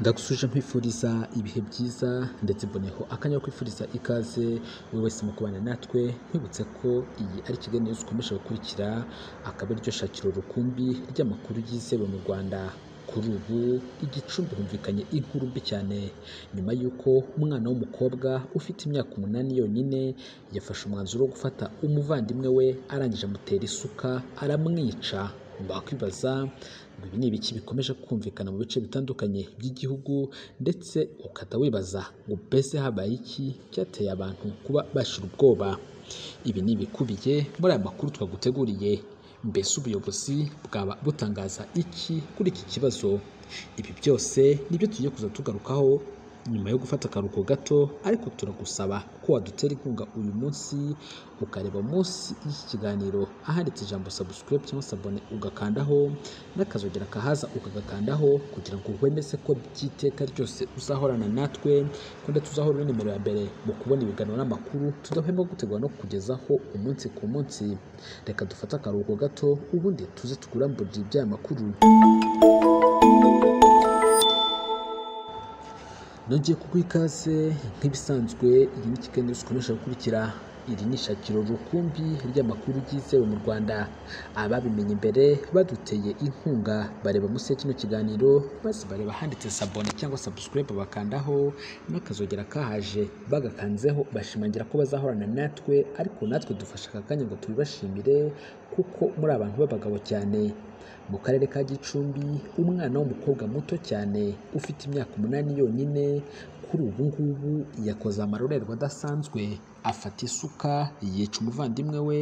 ndagusuje nkwifuriza ibihe byiza ndetse mboneho akanya ko kwifuriza ikaze buri wese mu kubana natwe nkwibutse ko iyi ari ikiganiro zikomeje gukurikira akaba ariryo shakiro rukumbi ry'amakuru yizewe mu Rwanda kuri ubu igicumbi humvikanye inkuru mbi cyane nyuma y'uko umwana w'umukobwa ufite imyaka umunani yonyine yafashe umwanzuro wo gufata umuvandimwe we arangije amutera isuka aramwica bakwibaza ngo ibi ni ibiki bikomeje kumvikana mu bice bitandukanye by'igihugu ndetse ukata wibaza ngo mbese habaye iki cyateye abantu kuba bashira ubwoba ibi ni ibikubiye muri aya makuru twaguteguriye mbese ubuyobozi bwaba butangaza iki kuri iki kibazo ibi byose nibyo tugiye kuza tugarukaho nyuma yo gufata akaruhuko gato ariko turagusaba ko wadutera inkunga uyu munsi ukareba munsi y'iki kiganiro ahanditse ijambo subscribe cyangwa se abone ugakandaho n'akazogera kahaza ukagakandaho kugira ngo wemeze ko by'iteka ryose uzahorana natwe ko ndetse uzahora uri nimero ya mbere mu kubona ibiganiro n'amakuru tudahwema gutegura no kukugezaho umunsi ku munsi reka dufate akaruhuko gato ubundi tuze tukuramburire iby'aya makuru nongeye kuguha ikaze nk'ibisanzwe iyi ni kiganiro zikomeje gukurikira iri ni ishakiro rukumbi ry'amakuru ryizewe mu rwanda ababimenye imbere baduteye inkunga bareba munsi ya kino kiganiro maze bareba ahanditse sabone cyangwa sabusikarayibu bakandaho n'akazogera kahaje bagakanzeho bashimangira ko bazahorana natwe ariko natwe dufashe aka kanya ngo tubibashimire kuko muri abantu b'abagabo cyane mu karere ka gicumbi umwana w'umukobwa muto cyane ufite imyaka umunani yonyine kuri ubu ngubu yakoze amarorerwa adasanzwe afata isuka yica umuvandimwe we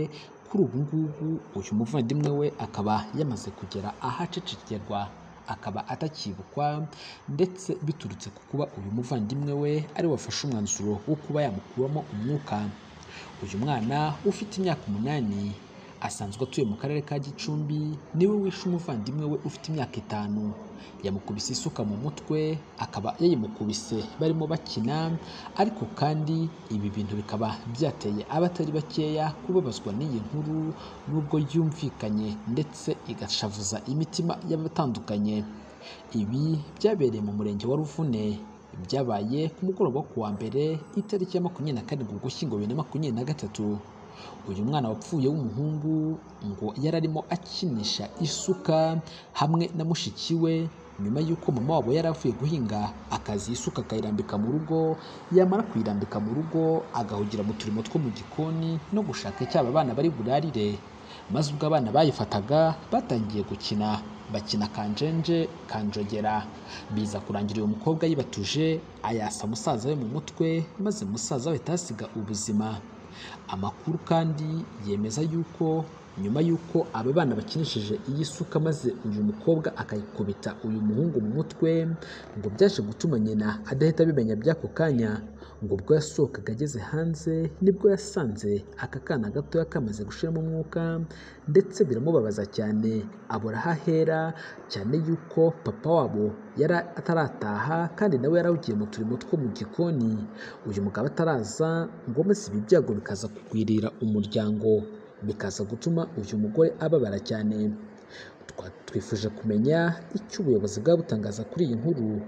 kuri ubu ngubu uyu muvandimwe we akaba yamaze kugera ahacecekerwa akaba atakibukwa ndetse biturutse ku kuba uyu muvandimwe we ari wafashe umwanzuro wo kuba yamukuramo umwuka uyu mwana ufite imyaka umunani asanzwe atuye mu karere ka gicumbi niwe wishe umuvandimwe we ufite imyaka itanu yamukubise isuka mu mutwe akaba yayimukubise barimo bakina ariko kandi ibi bintu bikaba byateye abatari bakeya kubabazwa n'iyi nkuru nubwo yumvikanye ndetse igashavuza imitima y'abatandukanye ibi byabereye mu murenge wa ruvune byabaye ku mugoroba wo kuwa mbere itariki ya makumyabiri na karindwi ugushyingo bibiri na makumyabiri na gatatu uyu mwana wapfuye w'umuhungu ngo yari arimo akinisha isuka hamwe na mushiki we nyuma y'uko mama wabo yari avuye guhinga akazi isuka akayirambika mu rugo yamara kuyirambika mu rugo agahugira mu turimo two mu gikoni no gushaka icyaba abana bari burarire maze ubwo abana bayifataga batangiye gukina bakina kanjenje kanjogera biza kurangira uyu mukobwa yibatuje ayasa musaza we mu mutwe maze musaza we ahita ubuzima amakuru kandi yemeza yuko nyuma y'uko aba bana bakinishije iyi suka maze uyu mukobwa akayikubita uyu muhungu mu mutwe ngo byaje gutuma nyina adahita abimenya by'ako kanya ngo ubwo yasohokaga ageze hanze nibwo yasanze aka kana gatoya kamaze gushiramo umwuka ndetse biramubabaza cyane abura aho ahera cyane y'uko papa wabo yari atarataha kandi nawe yari awugiye mu turimo two mu gikoni uyu mugabo ataraza ngo maze ibi byago bikaza kugwirira umuryango bikaza gutuma uyu mugore ababara cyane twifuje kumenya icyo ubuyobozi bwaba butangaza kuri iyi nkuru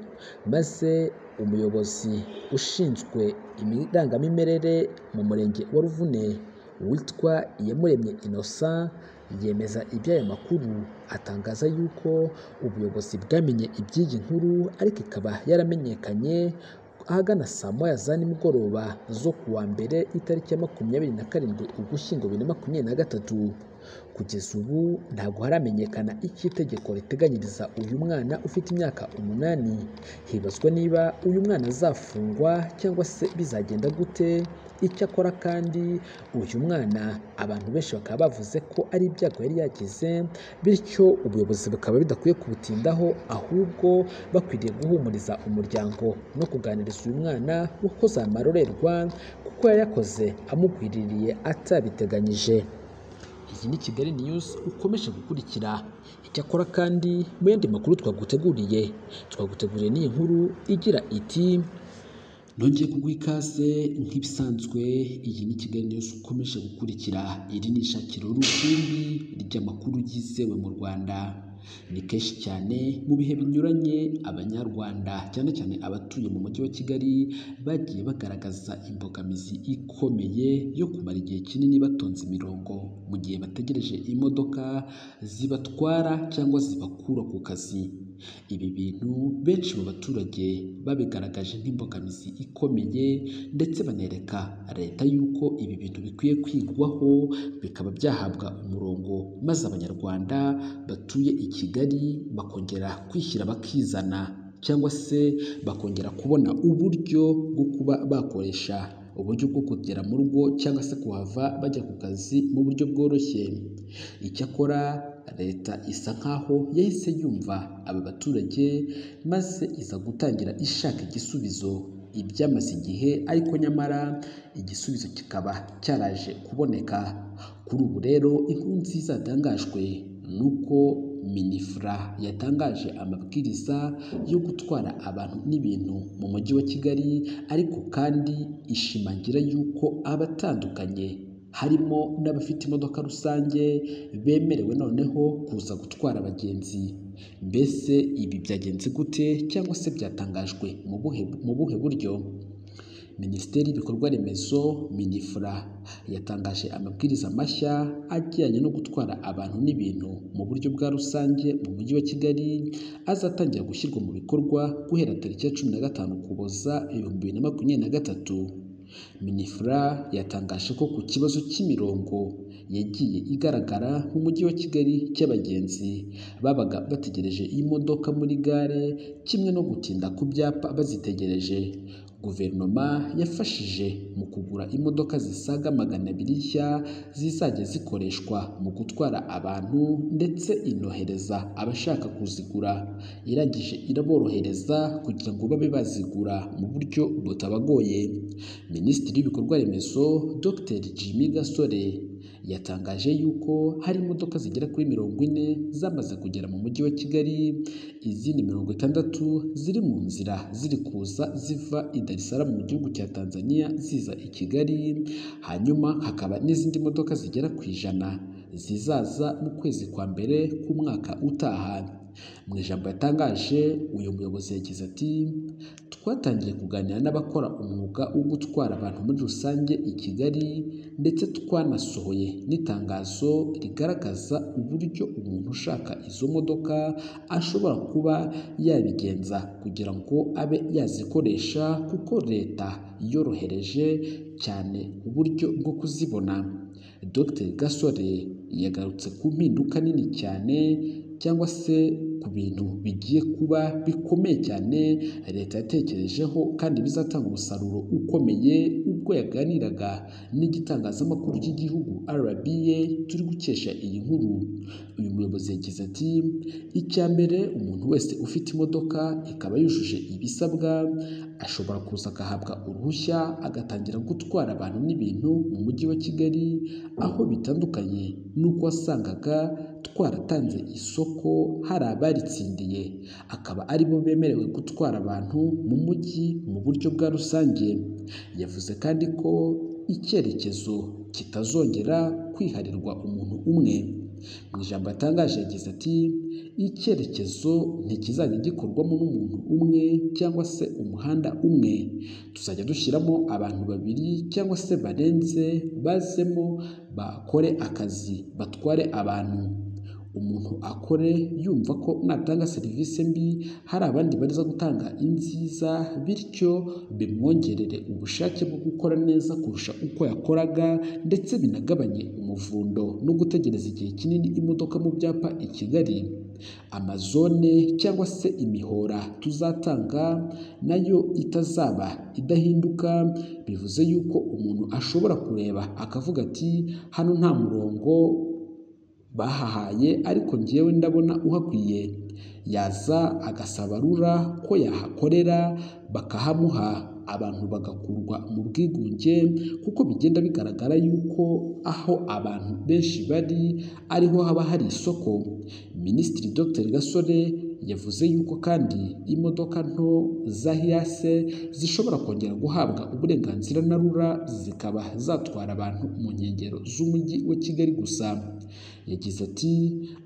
maze umuyobozi ushinzwe irangamimerere mu murenge wa ruvune witwa iyamuremye innocent yemeza iby'aya makuru atangaza yuko ubuyobozi bwamenye iby'iyi nkuru ariko ikaba yaramenyekanye ahagana saa moya za nimugoroba zo ku wa mbere itariki ya makumyabiri na karindwi ugushyingo bibiri na makumyabiri na gatatu kugeza ubu ntabwo haramenyekana icyo itegeko riteganyiriza uyu mwana ufite imyaka umunani hibazwa niba uyu mwana azafungwa cyangwa se bizagenda gute icyakora kandi uyu mwana abantu benshi bakaba bavuze ko ari ibyago yari yagize bityo ubuyobozi bukaba budakwiye kubutindaho ahubwo bakwiriye guhumuriza umuryango no kuganiriza uyu mwana wakoze amarorerwa kuko yayakoze amugwiririye atabiteganyije iyi ni kigali news ukomeje gukurikira icyakora kandi mu yandi makuru twaguteguriye twaguteguriye n'iyi nkuru igira iti nongeye kuguha ikaze nk'ibisanzwe iyi ni kigali news ukomeje gukurikira iri ni ishakiro rukumbi ry'amakuru yizewe mu rwanda Ni kenshi cyane mu bihe binyuranye abanyarwanda cyane cyane abatuye mu mujyi wa Kigali bagiye bagaragaza imbogamizi ikomeye yo kumara igihe kinini batonze imirongo mu gihe bategereje imodoka zibatwara cyangwa zibakura ku kazi. Ibi bintu benshi mu baturage babigaragaje nk'imbogamizi ikomeye ndetse banereka leta y'uko ibi bintu bikwiye kwigwaho bikaba byahabwa umurongo maze abanyarwanda batuye i Kigali bakongera kwishyira bakizana cyangwa se bakongera kubona uburyo bwo kuba bakoresha uburyo bwo kugera mu rugo cyangwa se kuhava bajya ku kazi mu buryo bworoshye. Icyakora leta isa nkaho yahise yumva aba baturage maze iza gutangira ishaka igisubizo ibyamaze igihe ariko nyamara igisubizo kikaba cyaraje kuboneka. Kuri ubu rero inkuru nziza yatangajwe ni uko minifura yatangaje amabwiriza yo gutwara abantu n'ibintu mu mujyi wa Kigali ariko kandi ishimangira y'uko abatandukanye harimo n'abafite imodoka rusange bemerewe noneho kuza gutwara abagenzi. Mbese ibi byagenze gute cyangwa se byatangajwe mu buhe mu buhe buryo? Minisiteri y'ibikorwa remezo minifura yatangaje amabwiriza mashya ajyanye no gutwara abantu n'ibintu mu buryo bwa rusange mu mujyi wa Kigali azatangira gushyirwa mu bikorwa guhera tariki ya cumi na gatanu Ukuboza ibihumbi bibiri na makumyabiri na gatatu. Minifura yatangaje ko ku kibazo cy'imirongo yagiye igaragara mu mujyi wa Kigali cy'abagenzi babaga bategereje imodoka muri gare kimwe no gutinda ku byapa bazitegereje. Guverinoma yafashije mu kugura imodoka zisaga magana abiri nshya zizajya zikoreshwa mu gutwara abantu ndetse inohereza abashaka kuzigura, irangije iraborohereza kugira ngo babe bazigura mu buryo butabagoye. Minisitiri w'ibikorwa remezo Dr Jimmy Gasore yatangaje y'uko hari imodoka zigera kuri mirongo ine zamaze kugera mu mujyi wa Kigali, izindi mirongo itandatu ziri mu nzira ziri kuza ziva i Dar es Salaam mu gihugu cya Tanzania ziza i Kigali, hanyuma hakaba n'izindi modoka zigera ku ijana zizaza mu kwezi kwa mbere k'umwaka utaha. Mu ijambo yatangaje uyu muyobozi yagize ati “Twatangiye kuganira n'abakora umwuga wo gutwara abantu muri rusange i Kigali ndetse twanasohoye n'itangazo rigaragaza uburyo umuntu ushaka izo modoka ashobora kuba yabigenza kugira ngo abe yazikoresha kuko leta yorohereje cyane uburyo bwo kuzibona.” Dr Gasore yagarutse ku mpinduka nini cyane cyangwa se ku bintu bigiye kuba bikomeye cyane leta yatekerejeho kandi bizatanga umusaruro ukomeye ubwo yaganiraga n'igitangazamakuru cy'igihugu RBA turi gukesha iyi nkuru. Uyu muyobozi yagize ati “Icya mbere umuntu wese ufite imodoka ikaba yujuje ibisabwa ashobora kuza agahabwa uruhushya agatangira gutwara abantu n'ibintu mu mujyi wa Kigali aho bitandukanye n'uko wasangaga twaratanze isoko hari abaritsindiye akaba aribo bemerewe gutwara abantu mu mujyi mu buryo bwa rusange. Yavuze kandi ko icyerekezo kitazongera kwiharirwa umuntu umwe. Mu ijambo yatangaje yagize ati “Icyerekezo ntikizajya gikorwamo n'umuntu umwe cyangwa se umuhanda umwe, tuzajya dushyiramo abantu babiri cyangwa se barenze bazemo bakore akazi batware abantu. Umuntu akore yumva ko natanga serivisi mbi hari abandi baza gutanga inziza bityo bimwongerere ubushake bwo gukora neza kurusha uko yakoraga ndetse binagabanye umuvundo no gutegereza igihe kinini imodoka mu byapa i Kigali. Amazone cyangwa se imihora tuzatanga nayo itazaba idahinduka bivuze yuko umuntu ashobora kureba akavuga ati hano nta murongo bahahaye ariko njyewe ndabona uhakwiye yaza agasaba rura ko yahakorera bakahamuha abantu bagakurwa mu bwigunge kuko bigenda bigaragara yuko aho abantu benshi bari ariho haba hari isoko Minisitiri Dr Gasore yavuze yuko kandi imodoka nto za hiyase zishobora kongera guhabwa uburenganzira na rura zikaba zatwara abantu mu nkengero z'umujyi wa Kigali gusa yagize ati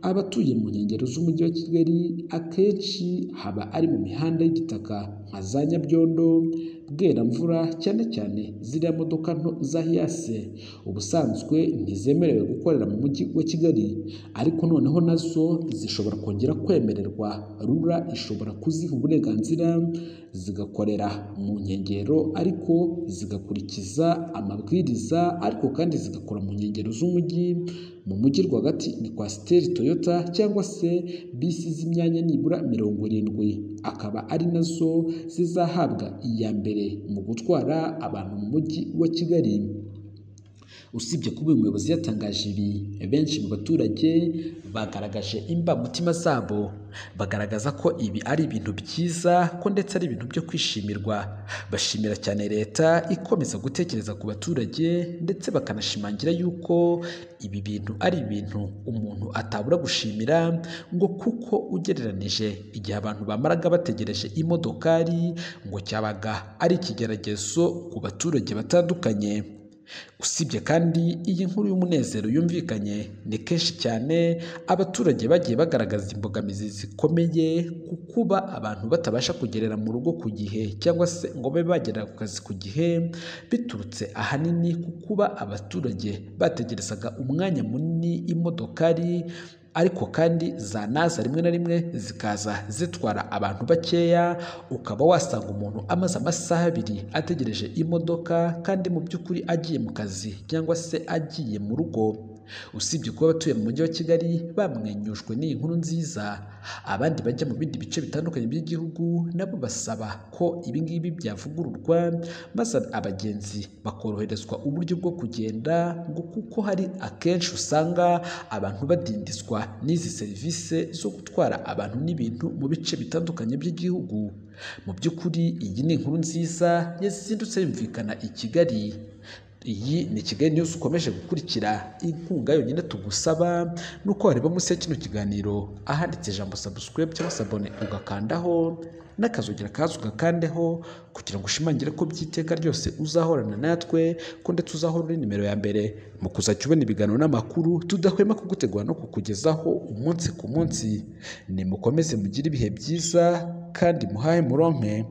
abatuye mu nkengero z'umujyi wa Kigali akenshi haba ari mu mihanda y'igitaka nka za Nyabyondo Bweramvura cyane cyane ziriya modoka nto za hiyase ubusanzwe ntizemerewe gukorera mu mujyi wa Kigali ariko noneho nazo zishobora kongera kwemererwa rura ishobora kuziha uburenganzira zigakorera mu nkengero ariko zigakurikiza amabwiriza ariko kandi zigakora mu nkengero z'umujyi mu mujyi rwagati ni kwasiteri toyota cyangwa se bisi z'imyanya nibura mirongo irindwi akaba ari nazo zizahabwa iya mbere mu gutwara abantu mu mujyi wa Kigali usibye kuba uyu muyobozi yatangaje ibi benshi mu baturage bagaragaje imbamutima zabo bagaragaza ko ibi ari ibintu byiza ko ndetse ari ibintu byo kwishimirwa bashimira cyane leta ikomeza gutekereza ku baturage ndetse bakanashimangira yuko ibi bintu ari ibintu umuntu atabura gushimira ngo kuko ugereranije igihe abantu bamaraga bategereje imodokari ngo cyabaga ari ikigeragezo ku baturage batandukanye usibye kandi iyi nkuru y'umunezero yumvikanye ni kenshi cyane abaturage bagiye bagaragaza imbogamizi zikomeye ku kuba abantu batabasha kugerera mu rugo ku gihe cyangwa se ngo babe bagera ku kazi ku gihe biturutse ahanini ku kuba abaturage bategerezaga umwanya munini imodokari ariko kandi zanaza rimwe na rimwe zikaza zitwara abantu bakeya ukaba wasanga umuntu amaze amasaha abiri ategereje imodoka kandi mu by'ukuri agiye mu kazi cyangwa se agiye mu rugo usibye kuba abatuye mu mujyi wa Kigali bamwenyujwe n'iyi nkuru nziza abandi bajya mu bindi bice bitandukanye by'igihugu nabo basaba ko ibingibi byavugururwa maze abagenzi bakoroherezwa uburyo bwo kugenda ngo kuko hari akenshi usanga abantu badindizwa n'izi serivisi zo gutwara abantu n'ibintu mu bice bitandukanye by'igihugu mu by'ukuri iyi ni inkuru nziza yazindutse yumvikana i Kigali iyi ni kigali news ukomeje gukurikira inkunga yonyine tugusaba ni uko wareba munsi ya kino kiganiro ahanditse ijambo subscribe cyangwa se abone ugakandaho n'akazogera kazi ugakandeho kugira ngo ushimangire ko by'iteka ryose uzahorana natwe ko ndetse uzahora uri nimero ya mbere mu kuzajya ubona ibiganiro n'amakuru tudahwema kugutegura no kukugezaho umunsi ku munsi nimukomeze mugire ibihe byiza kandi muhahe muronke